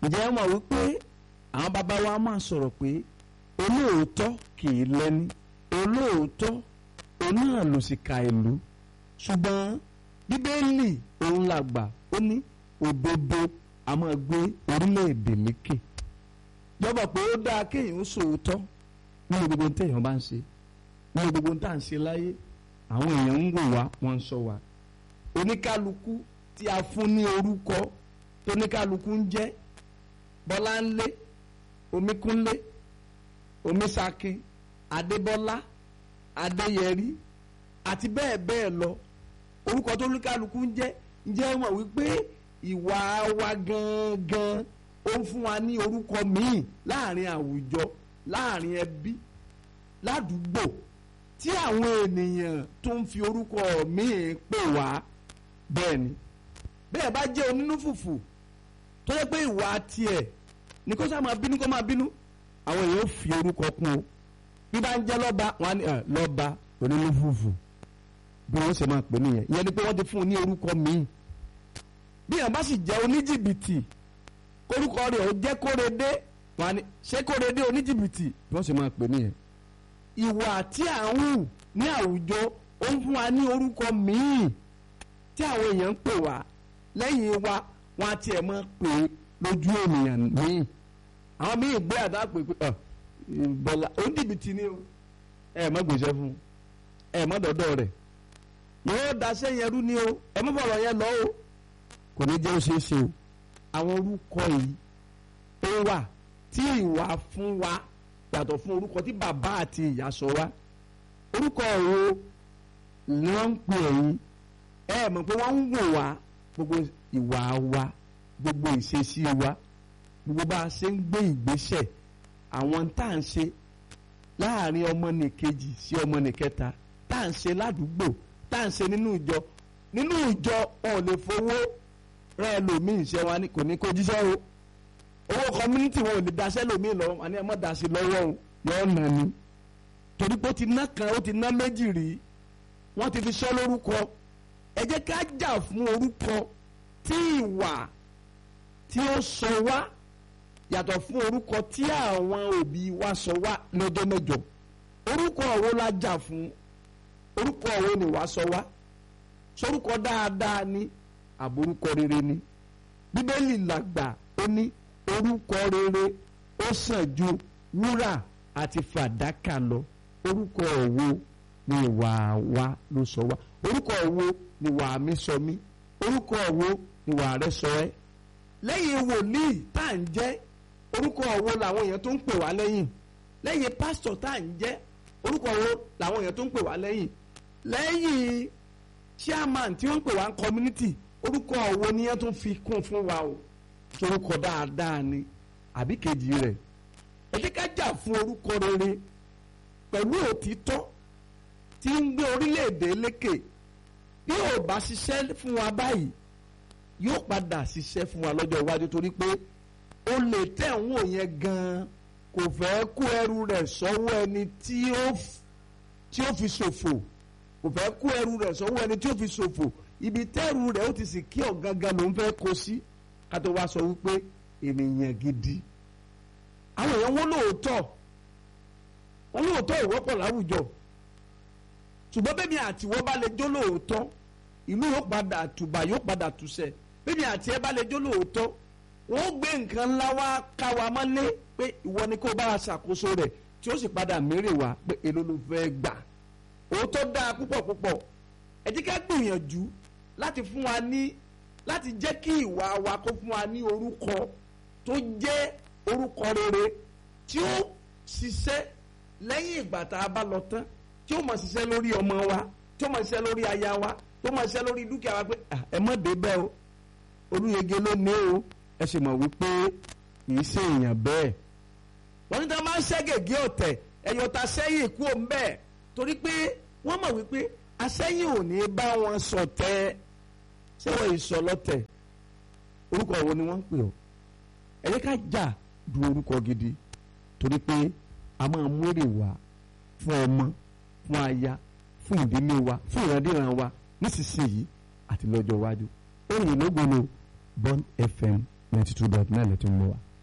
ǹjẹ́ ẹ mọ̀ wípé àwọn bàbá wa máa sọ̀rọ̀ pé olóòótọ́ kì í lẹ́ni olóòótọ́ òun náà ló sì ka ìlú ṣùgbọ́n bíbélì òun làgbà ó ní òdodo a máa gbé orílẹ̀-èdè lékè jọba pé ó dáa kéèyàn ó sòótọ́ nínú gbogbo téèyàn bá ń ṣe nínú gbogbo tá à ń ṣe láyé àwọn èèyàn ń wò wá wọ́n ń sọ wá oníkálukú tí a fún ní orúkọ tóníkálukú ń jẹ́ bọ́láńlé omíkúnlé omisakin adébọ́lá adéyẹrí àti bẹ́ẹ̀ bẹ́ẹ̀ lọ orúkọ tóníkálukú ń jẹ́ ǹjẹ́ mọ̀ wípé ìwà wa gangan ó ń fún wa ní orúkọ míì láàrin àwùjọ láàrin ẹbí ládùúgbò tí àwọn ènìyàn tó ń fi orúkọ míì pè wá bẹ́ẹ̀ ni bẹ́ẹ̀ bá jẹ́ onínú fùfù tó yẹ pé ìwà tiẹ̀ ní kó sá máa bínú kó máa bínú àwọn èèyàn fi orúkọ kún o bí bá ń jẹ́ lọ́ba wọn á ní lọ́ba onínú fùfù bí wọ́n ṣe máa pè nìyẹn ìyẹn ni pé wọ́n ti fún un ní orúkọ míì bí yàn bá sì jẹ́ oníjìbìtì orúkọ rẹ̀ ó jẹ́ kórede wọn á ní ṣé kórede oníjìbìtì bí wọ́n ṣe máa pè nìyẹn ìwà tí à ń hù ní àwùjọ ó ń fún wa ní orúkọ míì tí àwọn èèyàn ń pè wá lẹ́yìn wa wọn á tiẹ̀ máa pè é lójú ènìyàn míì àwọn míì gbé àdá pè pé ọ bọ́lá oníjìbìtì ni o ẹ má gbèsè fún ẹ má dọ́dọ̀ rẹ̀ yóò daṣẹ́ yẹn rú ni o ẹ má bọ̀rọ̀ yẹn lọ o kò ní jẹ́ ó ṣeé ṣe o àwọn orúkọ yìí ó wà tí ìwà fún wa yàtọ̀ fún orúkọ tí bàbá àti ìyá sọ wá orúkọ wo ni wọ́n ń pè ẹ̀yìn ẹ mọ̀ pé wọ́n ń wò wá gbogbo ìwà wa gbogbo ìṣesí wa gbogbo bá a ṣe ń gbé ìgbésẹ̀ àwọn tá à ń ṣe láàrin ọmọnìkejì sí ọmọnìkẹta tá à ń ṣe ládùúgbò tá à ń ṣe nínú ìjọ nínú ìjọ wọn ò lè fowó rẹ ẹlòmíì ṣe wa kò ní kó jíṣẹ́ o owó community wọn ò lè daṣẹ́ lòmíì lọ́wọ́ àní ẹ̀ mọ́ daṣẹ́ lọ́wọ́ o yọ̀ọ́ nà ni torí pé ó ti ná kan ó ti ná méjì rí wọ́n ti fi sọ lórúkọ ẹ jẹ́ ká jà fún orúkọ tí ìwà tí ó sọ wá yàtọ̀ fún orúkọ tí àwọn òbí wa sọ wá lọ́jọ́ mẹ́jọ orúkọ wo la jà fún orúkọ wo ni wàá sọ wá sorúkọ dáadáa ni àbórúkọ rere ni bíbélì làgbà ó ní orúkọ rere ó sàn ju wúrà àti fàdákà lọ orúkọ wo ni ìwà wa ló sọ wá orúkọ wo ni ìwà mi sọ mí orúkọ wo ni ìwà rẹ sọ ẹ́ lẹ́yìn wòlíì tá à ń jẹ́ orúkọ wo làwọn èèyàn tó ń pè wá lẹ́yìn lẹ́yìn pásítọ̀ tá à ń jẹ́ orúkọ wo làwọn èèyàn tó ń pè wá lẹ́yìn lẹ́yìn chairman tí wọ́n ń pè wá community orúkọ wo ni yẹn tó fi kún fún wa o sorúkọ dáadáa ni àbí kejì rẹ̀ ẹ jẹ́ ká jà fún orúkọ rere pẹ̀lú òtítọ́ tí ń gbé orílẹ̀-èdè lékè bí ò bá ṣiṣẹ́ fún wa báyìí yóò padà ṣiṣẹ́ fún wa lọ́jọ́ iwájú torí pé ó lè tẹ̀ ń wò yẹn gan-an kò fẹ́ kó ẹrù rẹ̀ sọ́wọ́ ẹni tí ó fi ṣòfò kò fẹ́ kó ẹrù rẹ̀ sọ́wọ́ ẹni tí ó fi ṣòfò ibi tẹ́rù rẹ̀ ó ti sì kí ọ̀gángan ló ń fẹ́ kó sí ká tó wá sọ wípé ènìyàn gidi àwọn èèyàn wọn lóòótọ́ wọn lóòótọ́ ìwọ́pọ̀ láwùjọ ṣùgbọ́n bẹ́ẹ̀ mi àti wọ́n bá lè jó lóòótọ́ ìlú yóò padà tùbà yóò padà tùsẹ̀ bẹ́ẹ̀ mi àti ẹ bá lè jó lóòótọ́ wọ́n gbé nǹkan ńlá wá ká wa mọ́lé pé ìwọ ni kó bá wa ṣàkóso rẹ̀ tí ó sì padà mérè wá pé èló ló fẹ́ gbà òótọ́ dáa púpọ̀ púpọ̀ ẹ jẹ́ ká gbìyànjú láti fún wa ní láti jẹ́ kí ìwà wa kó fún wa ní orúkọ tó jẹ́ orúkọ rere tí ó ṣiṣẹ́ lẹ́yìn ìgbà tá a bá lọ tán tí ó máa ṣiṣẹ́ lórí ọmọ wa tí ó máa ṣiṣẹ́ lórí aya wa tí ó máa ṣiṣẹ́ lórí dúkìá wa pé ẹ má dé bẹ́ẹ̀ o olúyege ló ní o ẹ sì mọ̀ wípé kì í ṣe èèyàn bẹ́ẹ̀ wọ́n ní tí wọ́n máa ń ṣẹ́ gègé ọ̀tẹ̀ ẹ̀yọ̀ ta sẹ́yìn kú òun bẹ́ẹ̀ torí pé wọ́n mọ̀ wípé asẹ́yìn ò ní bá wọn ṣọ̀tẹ̀ ṣé wọ́n ìsọlọ́tẹ̀ orúkọ wo ni wọ́n ń pè ọ́ ẹ jẹ́ ká jà du orúkọ gidi torí pé a máa mú èrè wá fún ọmọ fún aya fún ìdílé wa fún ìrandíran wa nísinsìnyí àti lọ́jọ́ iwájú orin ìlógbòno Bond FM ninety two dot nine lẹ́tí ń lọ wa